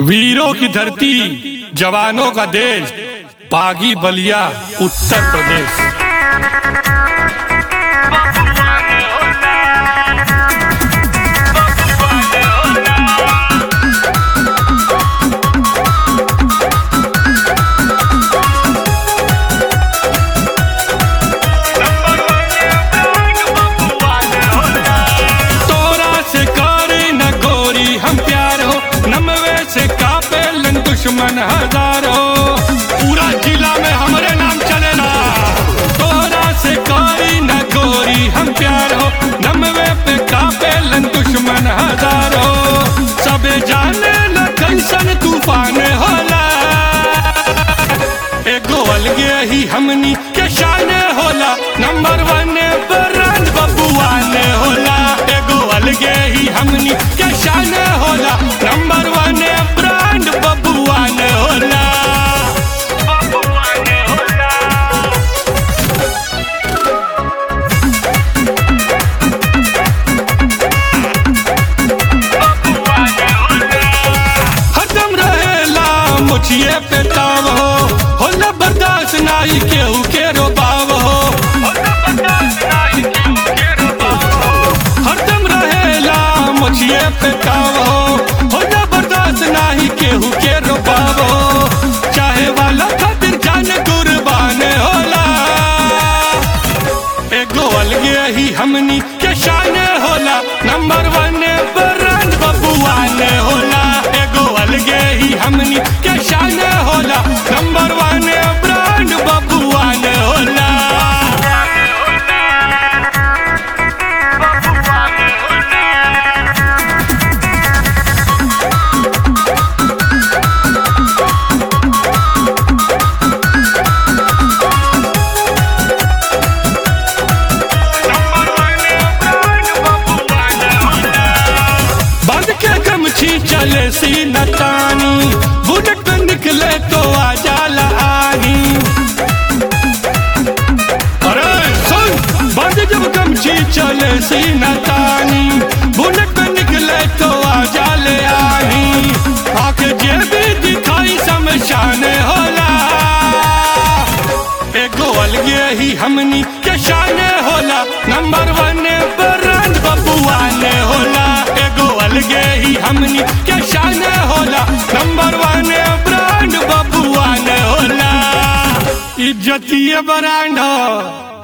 वीरों की धरती जवानों का देश बागी बलिया उत्तर प्रदेश तोरा से करे न गोरी हम प्यार हो नमवे से कापे लन दुश्मन हजार हो पूरा जिला में हमरे नाम चलेला तोरा से करे न गोरी हम प्यार हो नमवे पे कापे लन दुश्मन हजार हो सबे जाने न कैसन तूफान होला एगो अलगे ही हमनी के शान होला नंबर वन ब्रांड बबुआ ने होला एगो अलगे ही हमनी के शान होला नंबर वन ब्रांड बबुआ ने होला बबुआ ने होला हरदम रहेला मुछिए पे ताव हो होला बर्दाश्त नाई केहू के रोबाव हो हरदम रहेला मुछिए पे ताव हो होला बर्दाश्त नाही केहू के रोबाव हो चाहे वाला खातिर जान कुर्बान होला एगो अलगे ही हमनी के शान होला नंबर वन ब्रांड बबुआ ने होला एगो अलगे ही हमनी के शान होला नंबर वन ब्रांड बबुआ ने होला बंद के गमछी चले सी नतानी बुलेट पे निकले तो आ जाला आही अरे सुन बंद जब गमछी चले सी नतानी बुलेट पे निकले तो आ जाले आही आके जे भी दिखाई समशान होला एगो अलगे ही हमनी के शान होला नंबर वन ब्रांड बबुआ ने होला एगो अलगे ही हमनी के शान होला नंबर वन ब्रांड बबुआ ने होला इज्जतीय ब्रांड हो